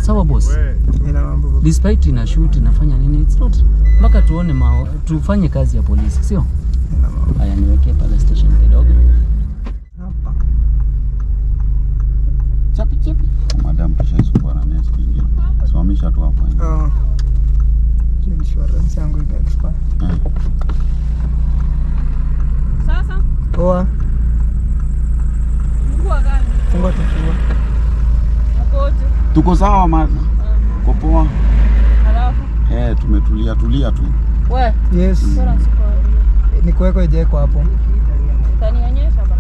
sawa boss Ina mambo baba. despite ina shoot inafanya nini it's not mpaka tuone mao, tufanye kazi ya polisi sio Ina mambo. haya niwekee pale station kidogo Hapa. chapi chapi Madam kishaisumbua na next ingine. Simamisha tu hapo. Oh. Insurance yangu ika expire. Eh. Sasa Poa. mkuu gani? Fungua tu fungua. Mkoje? Tuko sawa ma. Uko poa? Halafu Eh, tumetulia tulia tu. we Yes. bora siko Ni kuweko ijeko hapo. utanionyesha ba.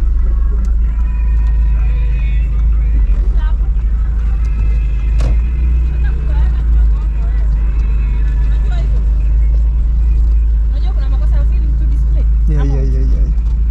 Unajua kuna makosa ya film to display. Yeah, Ama- yeah, yeah, yeah.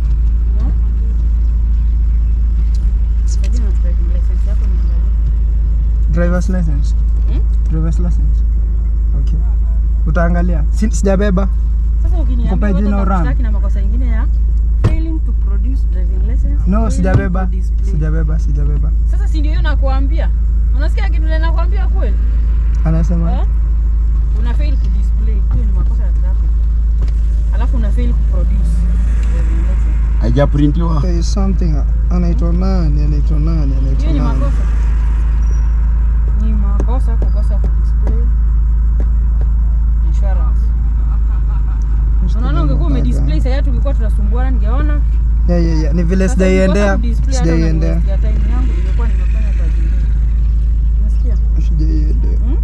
Sijui na driving license yako niangalie. Driver's license. Hmm? Driver's license. Okay. Utaangalia. Si- Sijabeba. Sasa ukiniambia Kupe watu jina watakushtaki na makosa ingine ya failing to produce driving license. No, failing sijabeba. to display. Sijabeba, sijabeba. Sasa si ndio hiyo nakuambia. Unasikia kitu ile nakuambia kweli? Anasema Eh? Una fail ku display. Hiyo ni makosa ya traffic. Alafu una fail ku produce driving license. Haijaprintiwa. there is something anaitwa nani? Anaitwa nani? Anaitwa Hiyo ni nani? makosa. Ni makosa kukosa ku display insurance. Unaona ungekuwa umedisplay sasa tulikuwa tunasumbuana ningeona. Yeah, yeah, yeah. Ni vile Sasa sijaiendea. nikikosa kudisplay hata Sijaiendea. unaniwestia time yangu ningekuwa nimefanya kazi nyingine. Unasikia? Sijaiendea. Hmm?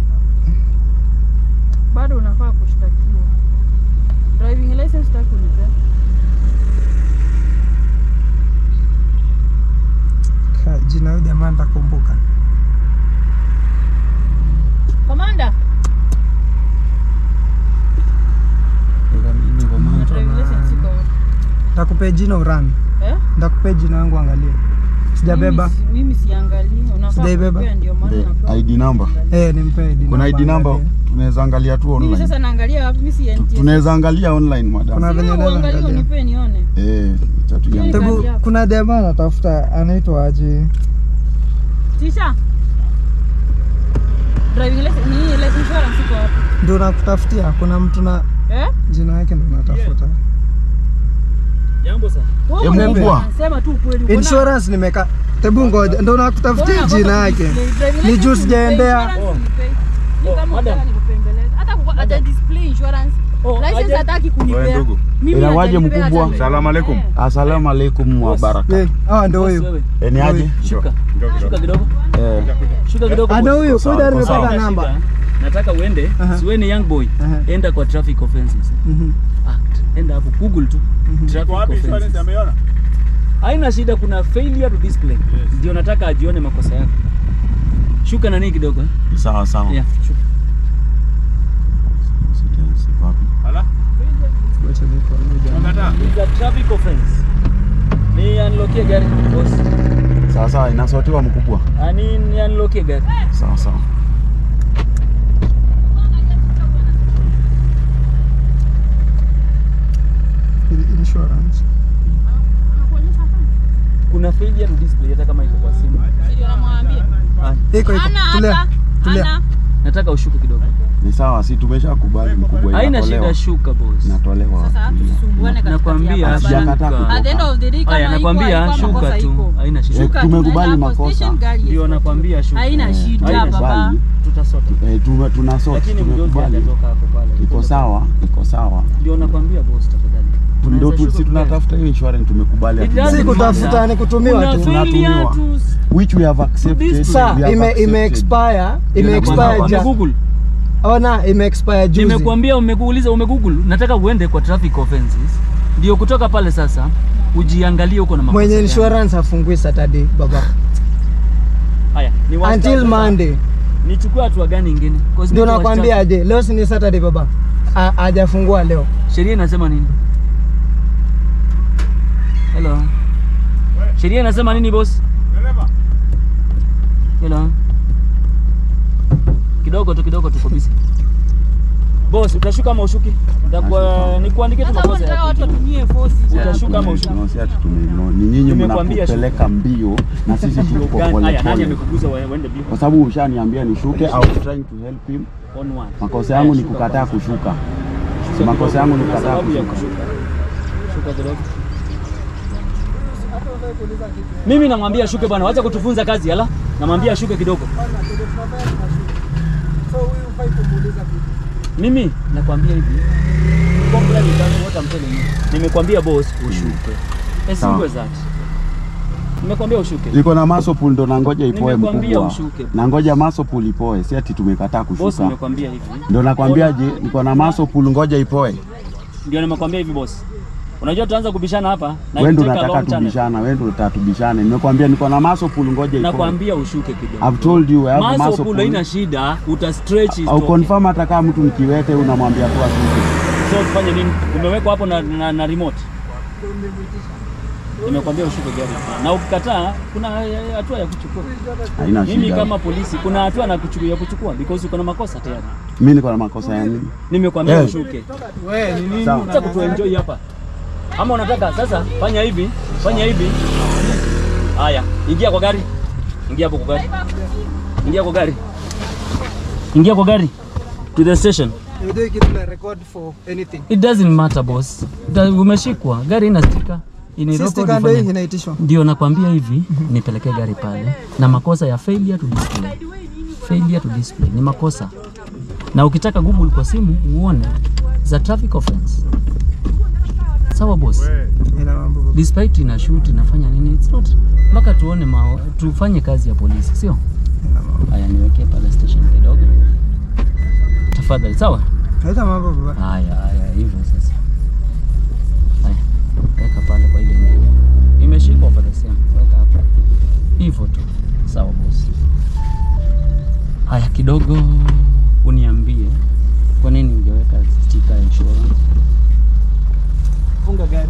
Bado unafaa kushtakiwa. Driving license taki unipea. Ka- Jina huyu jamaa nitakumbuka. Komanda, driving license iko wapi? Nitakupea jina urani. Eh? Nitakupea jina yangu angalia. Sijabeba. Mimi si- Mimi siangalii. Unafaa Sijaibeba. kupea ndio maana The napewa. ID number. Eh, nimpe ID. Kuna ID number angalia. tunaweza angalia tu Mimi online. sasa naangalia wapi? Mimi si NTSA. Tunaweza angalia online madam. Kuna Si venye wewe naweza uangalie angalia. unipe nione. Eh, acha tuiangalie. Kadi Tebu, yako. kuna jamaa anatafuta anaitwa aje? Tisha. Driving license ni life insurance iko wapi? Ndio nakutafutia. Kuna mtu na Eh? jina yake ndio natafuta. jambo sana Wewe Eh, mwenyewe mkubwa. Sema tu ukweli. uko na- Insurance nimeka. Tebu ngoja, ndio nakutafutia Mbona jina nakosa yake. kudisplay? Driving Ni license juu unipei, sijaendea. insurance Oh. unipei. Ni Oh, kama madam. unataka nikupembeleze. Hata kuko- hata display insurance. Oh, License aje- hataki kunipea. Wewe ndugu. Mimi Inawaje hajanipea hata mkubwa? leo. Salamu alaikum. Eh. Asalamu alaikum wa Boss. baraka. Eh, ah ndio Boss, huyu. wewe, Eh, ni aje? shuka Njoo kidogo. shuka kidogo Eh, shuka kidogo Ah ndio boss. huyu. Sawa, Kuda sawa. nimepata Haina namba. shida. nataka uende Aha. siwe ni young boy Aha. enda kwa traffic offenses Mhm. act enda hapo google tu traffic Wapi insurance offenses ameiona? haina shida kuna failure to display ndio nataka ajione makosa yako shuka nani kidogo eh? sawa sawa. yeah, shuka. Sita- siko wapi? Ala. Wacha niko huyu jamaa. Unakataa? It's a traffic offense ni unlockie gari boss Sawa sawa, inasotiwa mkubwa. ani ni unlockie gari Sawa sawa. Insurance. kuna failure to display hata kama iko kwa simu Ndio namwambia. Ah, Iko iko. Ana Tulia. hata. Tulia. Ana. nataka ushuke kidogo Ni sawa, si tumeshakubali mkubwa haina inatolewa. shida shuka boss Inatolewa. Sasa tusumbuane katikati nakwambia ya barabara. Sijakataa shuka kutoka. At the end of the day kama Aya, iko nakwambia haikuwa shuka makosa tu iko. haina shida Shuka, Tumekubali tunaenda hapo makosa. station, gari ndio iko. nakwambia shuka Haina shida Haina baba. shida. tutasota Eh, tume- tuna sort, lakini mjozi tumekubali. hajatoka hapo pale Iko sawa, iko sawa. ndio nakwambia boss tafadhali Ndio tu, Unaweza si shuka tunatafuta hiyo insurance tumekubali. It hatujali. Si doesn't kutafuta matter. ni kutumiwa Kuna tu. failure Tunatumiwa. to Which we have accepted. This- Sa we have ime ime accepted. expire, ime Ndio expire nakwambia, ja. Google. Ona ime expire juzi. Nimekuambia umekuuliza umegoogle, nataka uende kwa traffic offenses. Ndio kutoka pale sasa ujiangalie uko na makosa. Mwenye gani. insurance hafungui Saturday baba. Haya, ni wastani Until sasa. Monday. Nichukue hatua gani nyingine? 'Cause Ndio mimi nakwambia aje, leo si ni Saturday baba. Ha- Hajafungua leo. Sheria inasema nini? Hello. Sheria inasema nini boss? Dereva. Hello. Kidogo tu kidogo tuko busy. Boss, utashuka ama ushuki? Nitakuwa Nashuka. nikuandikie tu Hata makosa wanataka yako. watu watumie force. Utashuka ama ushuki? No, si ati tumeignore. Ni nyinyi Nimekwambia mnakupeleka mbio na sisi tuko Gani? Haya, nani polepole, amekuguza wa- waende bio? kwa sababu ushaniambia nishuke au trying to help him. On one. Makosa yangu ni Haya, shuka kukataa kwanza. kushuka. Shuka makosa kidogo. yangu ni Kuna kukataa sababu ya kushuka. kushuka. Shuka kidogo. Mimi namwambia ashuke bwana, wacha kutufunza kazi hala. Namwambia ashuke kidogo. Mimi nakwambia hivi. Comply with that, what I'm telling you. Nimekwambia boss ushuke. As Sawa. simple as that. Nimekwambia ushuke. Iko na muscle pull ndo nangoja ipoe Nimekwambia mkubwa. ushuke. Nangoja muscle pull ipoe, si ati tumekataa Boss kushuka. nimekwambia hivi. Ndo nakwambia je, niko na muscle pull ngoja ipoe. Ndio nimekwambia hivi boss. Unajua tutaanza kubishana hapa na Wewe ndo itake a unataka long channel. tubishana, wewe ndo unataka tubishane. Nimekwambia niko na muscle pull ngoja ipoe. Nakwambia ushuke kidogo. I've told you I have Muscle muscle pull haina pull. shida, uta stretch Au itoke. confirm hata kama mtu nikiwete unamwambia tu ashuke. So tufanye nini? Umewekwa hapo na, na, na remote. Nimekwambia ushuke gari. Na ukikataa kuna eh, hatua ya kuchukua. Haina Mimi shida. kama polisi kuna hatua na kuchukua ya kuchukua because uko na makosa tayari. Mimi niko na makosa ya nini? Nimekwambia Eh. ushuke. Wewe ni nini? Sawa. Acha kutuenjoy hapa. Ama unataka sasa fanya hivi, fanya hivi. Haya, ingia kwa gari. Ingia hapo kwa gari. Ingia kwa gari. Ingia kwa gari. To the station. You do kitu na record for anything. It doesn't matter boss. Da, umeshikwa. Gari ina stika. Ina Sisi record kando ifanye- hii inaitishwa. Ndio nakwambia hivi, nipelekee gari pale na makosa ya failure to display. Failure to display ni makosa, na ukitaka Google kwa simu uone za traffic offense. Sawa boss, Ina mambo baba. despite ina shoot inafanya nini, it's not mpaka tuone ma, tufanye kazi ya polisi, sio? Ina mambo. Haya, niwekee pale station kidogo tafadhali. Sawa. Haita mambo baba. Haya, haya, hivyo sasa. Haya, weka pale kwa ile ingine. Imeshikwa pale sehemu, weka hapo. Hivyo tu. Sawa boss. Haya, kidogo uniambie kwa nini hujaweka sticker ya insurance? Funga gari.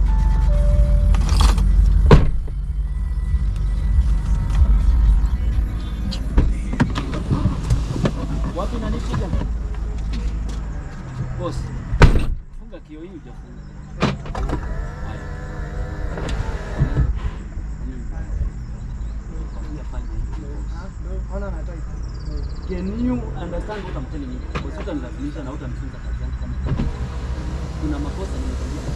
Wapi nani shida? Boss. Funga kio hii hujafunga. Haya. Can you understand what I'm telling you? Because utanilazimisha na utanifunza kazi yangu kama hivi. kuna makosa nimekwambia.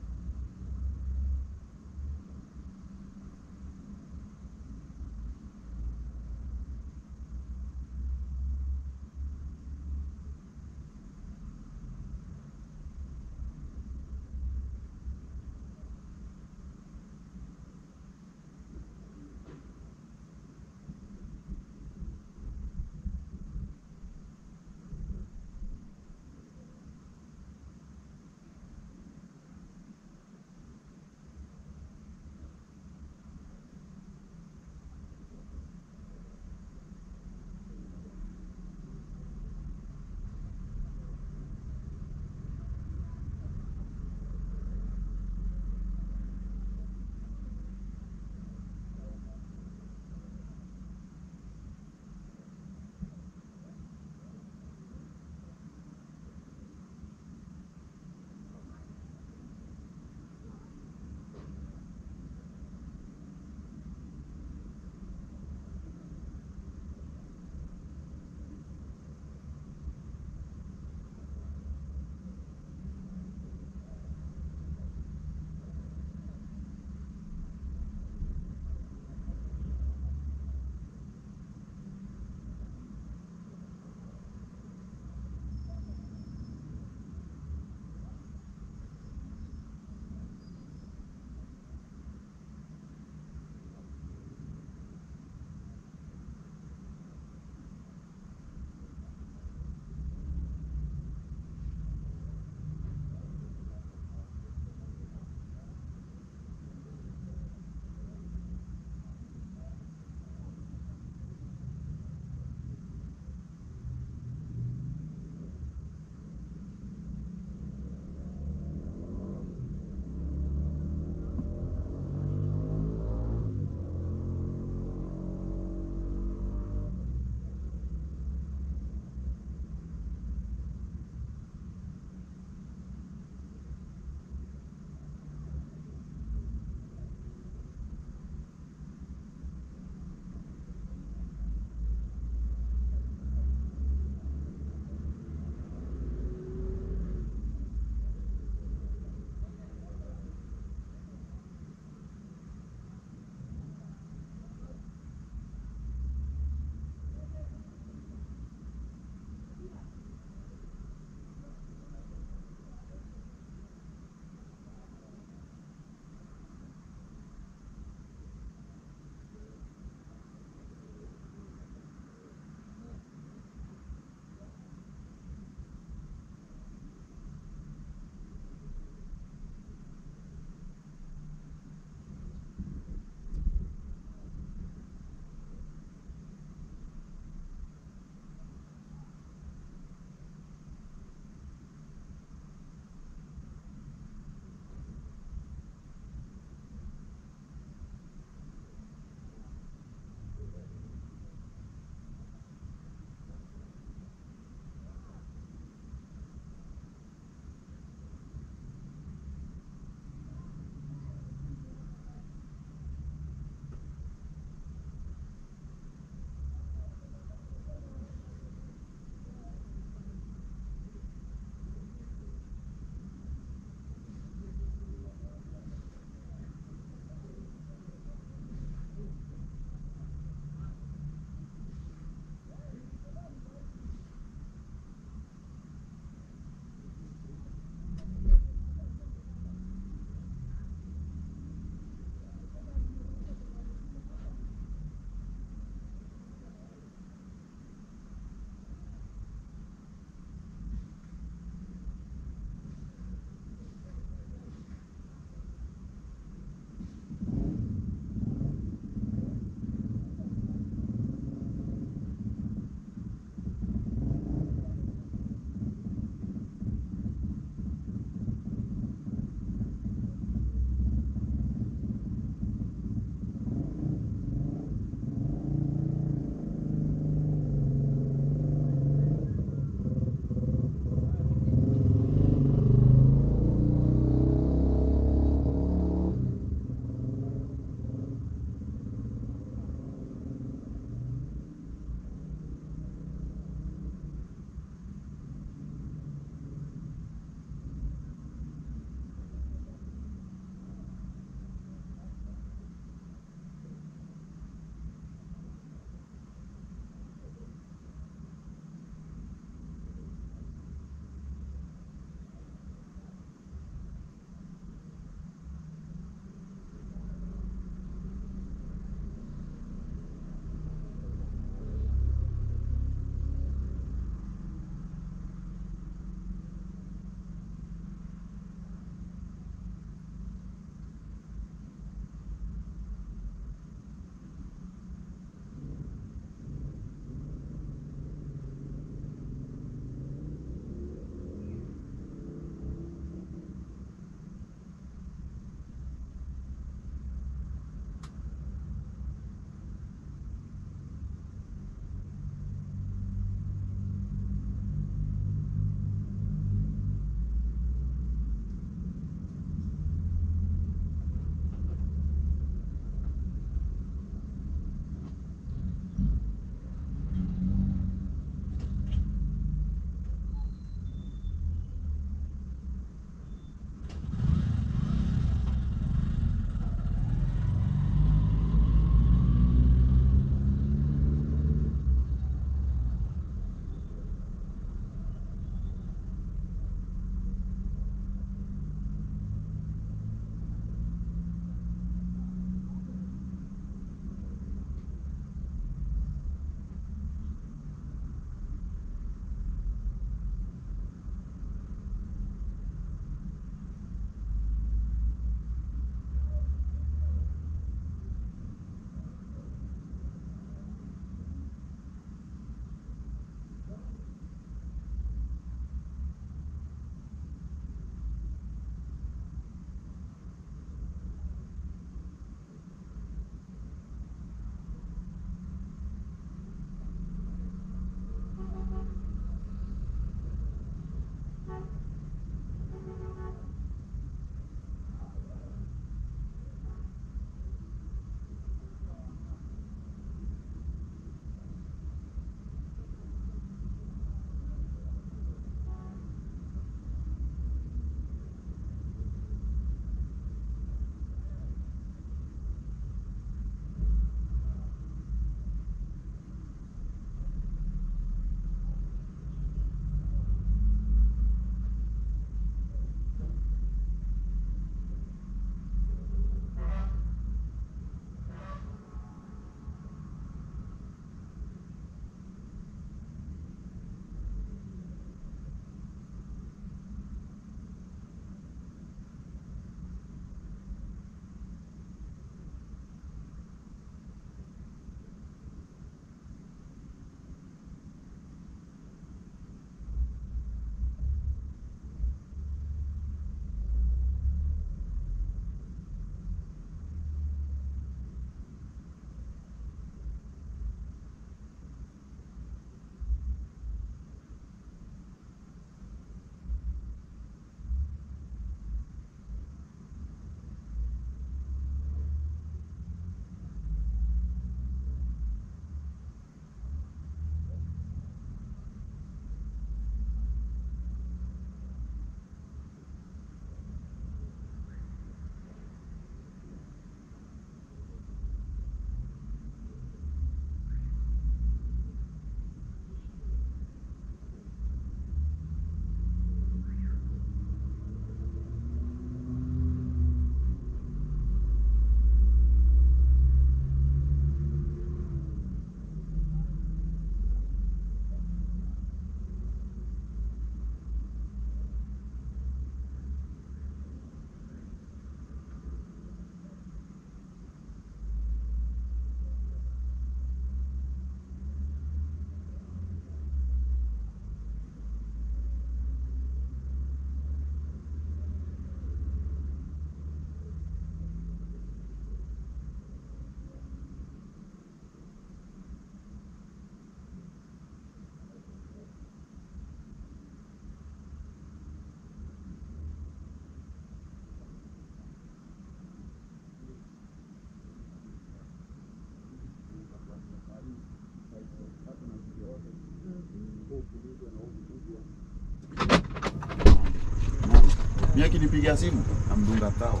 Mimi akinipigia simu namdunga tao.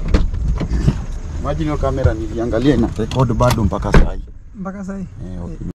Imagine hiyo kamera niliangalia ina record bado mpaka saa hii. mpaka sahi Eh, okay.